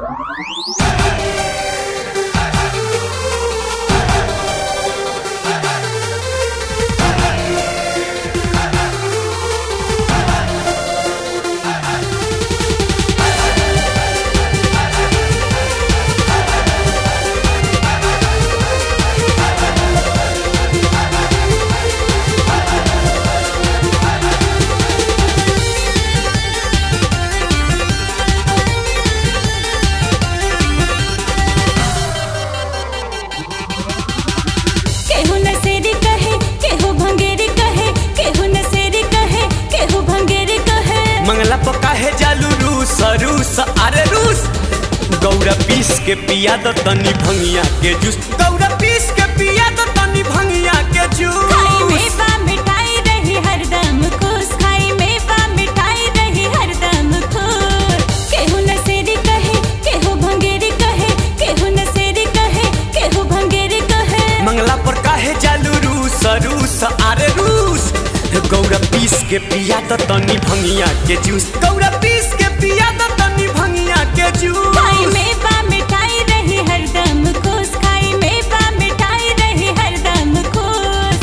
केहू नसेरी कहे केहू भंगेरी कहे केहू नसेरी कहे केहू भंगेरी कहे मंगला पका है जालू रूस रूस अरे रूस गौरा पीस के पिया दो तनी भंगिया के जूस गौरा पीस के पिया दो तनी भंगिया के खाई में जूस बा मिठाई रही हरदम खुश खाई में बा मिठाई रही हरदम खुश केहू नसेरी कहे केहू भंगेरी कहे केहू नसेरी कहे केहू भंगेरी कहे मंगला पर काहे जालू रूस रूस अरे रूस गौरा पीस के पिया दो तनी भंगिया के जूस गौरा पीस के पिया दो तनी भंगिया के खाई जूस में बा मिठाई रही हरदम खुश खाई में बा मिठाई रही हरदम खुश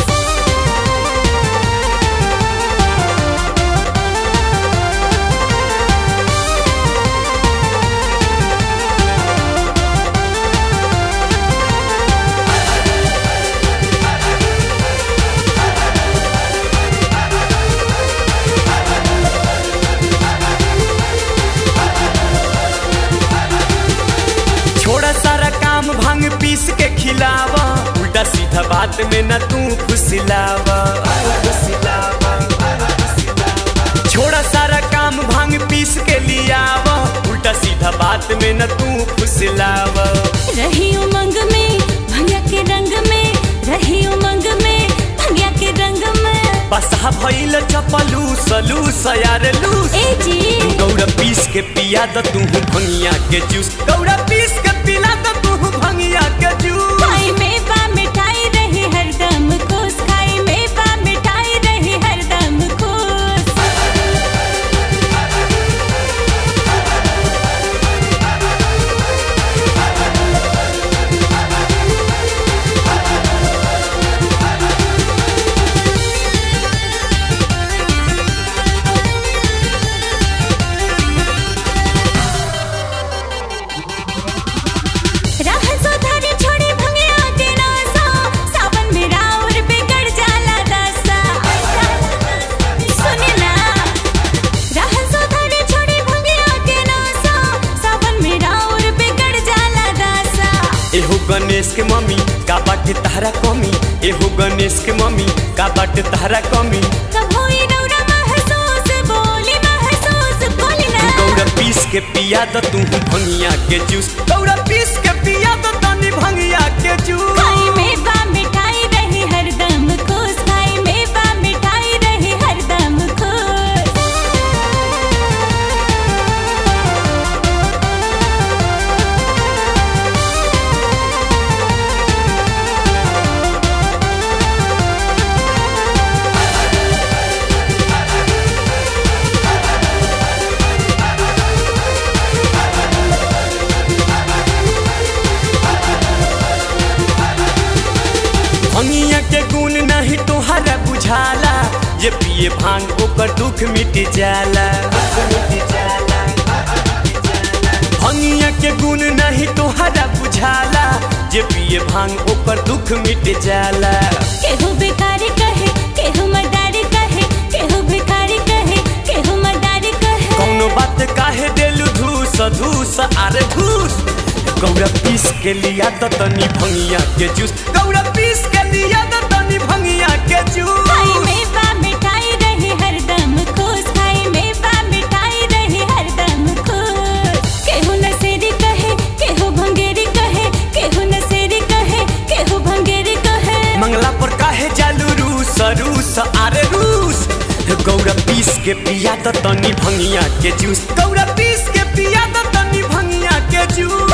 छोड़ा सारा काम भांग पीस के खिलावा उल्टा सीधा बात में न तू फुसिलावा छोड़ा सारा काम भांग पीस के लियावा उल्टा सीधा बात में न तू फुसिलावा रही उमंग में भंगिया के रंग में रही उमंग में भंगिया के रंग में बसा भइल चपलू सलू सयार लूस ए जी गौरा पीस के पिया द तू भंगिया के जूस गौरा पीस के पिला द तू भंगिया के जूस खाई में बा मिठाई रही हरदम खुश खाई में बा मिठाई रही हरदम खुश राह सुधारी छोड़ी भंगिया के नासा सावन में राउर बिगड़ जाला दसा सुने ना राह सुधारी छोड़ी भंगिया के नासा सावन में राउर बिगड़ जाला दसा एहो गणेश के मम्मी का बाटे तारा कमी एहो गणेश के मम्मी का बाटे तारा कमी कब होई रौरा महसूस बोली महसूस बोली ना गौरा पीस के पिया द तू भंगिया के जूस गौरा पीस के पिया द तनी भंगिया के जूस खाई में बा मिठाई रही हरदम खुश खाई में बा मिठाई रही हरदम खुश भंगिया के गुण नहीं तोहरा बुझाला जे पिए भांग ओकर दुख मिट जाला भंगिया के गुण नहीं तोहरा बुझाला जे पिए भांग ओकर दुख मिट जाला केहू भिखारी कहे केहू मदारी कहे केहू भिखारी कहे केहू मदारी कहे कौनो बात काहे देलू धूस धूस अरे घूस गौरा पीस के लिया तो तनी भंगिया के जूस गौरा पीस के लिया तो तनी भंगिया के खाई जूस में बा मिठाई रही हरदम खुश खाई में बा मिठाई रही हरदम खुश केहू नसेरी कहे केहू भंगेरी कहे केहू नसेरी कहे केहू भंगेरी कहे मंगला पर काहे जालू रूस रूस अरे रूस गौरा पीस के पिया तो तनी भंगिया के जूस गौरा पीस के पिया तो तनी भंगिया के जूस